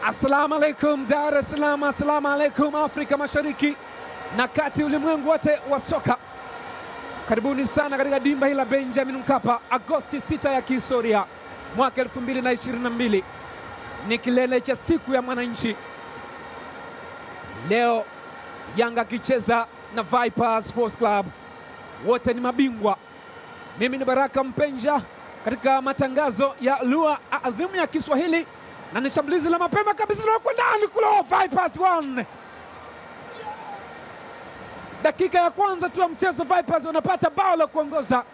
Assalamu alaikum Dar es Salaam, assalamu alaikum Afrika Mashariki na kati, ulimwengu wote wa soka, karibuni sana katika dimba hili la Benjamin Mkapa. Agosti 6 ya kihistoria mwaka 2022 ni kilele cha siku ya mwananchi. Leo Yanga akicheza na Vipers Sports Club, wote ni mabingwa. Mimi ni Baraka Mpenja katika matangazo ya lugha adhimu ya Kiswahili na ni shambulizi la mapema kabisa na ndani kule Vipers 1 dakika ya kwanza tu ya mchezo, Vipers wanapata bao la kuongoza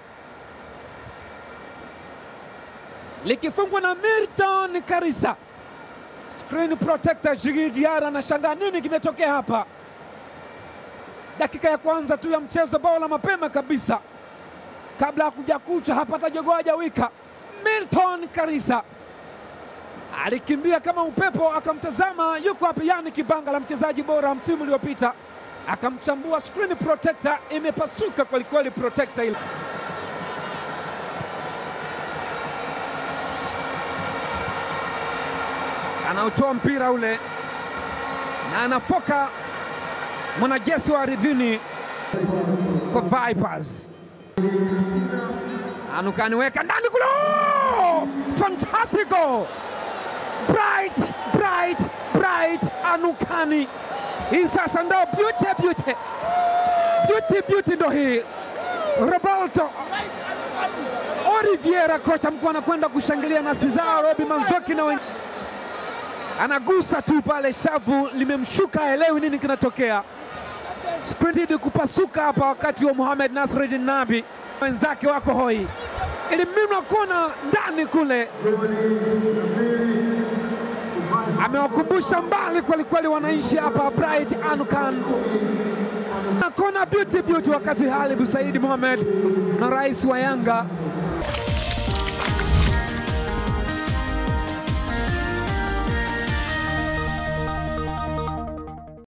likifungwa na Milton Karisa. Screen protector Jigi Diarra anashangaa nini kimetokea hapa. Dakika ya kwanza tu ya mchezo, bao la mapema kabisa kabla ya kuja kucha hapata jogoo hajawika. Milton Karisa alikimbia kama upepo, akamtazama yuko wapi Yani Kibanga la mchezaji bora msimu uliopita, akamchambua. Screen protector imepasuka kwelikweli, protector ile anautoa mpira ule na anafoka mwanajeshi wa ardhini kwa Vipers anukaniweka ndani kule, fantastico bright bright bright anukani hii sasa ndo beauty beauty beauty beauty ndo hii Roberto Oliveira kocha mkuu anakwenda kushangilia na Cesar Robi Manzoki na wengine anagusa tu pale, shavu limemshuka, haelewi nini kinatokea. Sprintidi kupasuka hapa wakati wa Mohamed Nasreddin Nabi, wenzake wako hoi, iliminwa kona ndani kule, amewakumbusha mbali kwelikweli wananchi hapa. Bright Anukan na kona beauty beauty, wakati Halibu Saidi Mohamed na rais wa Yanga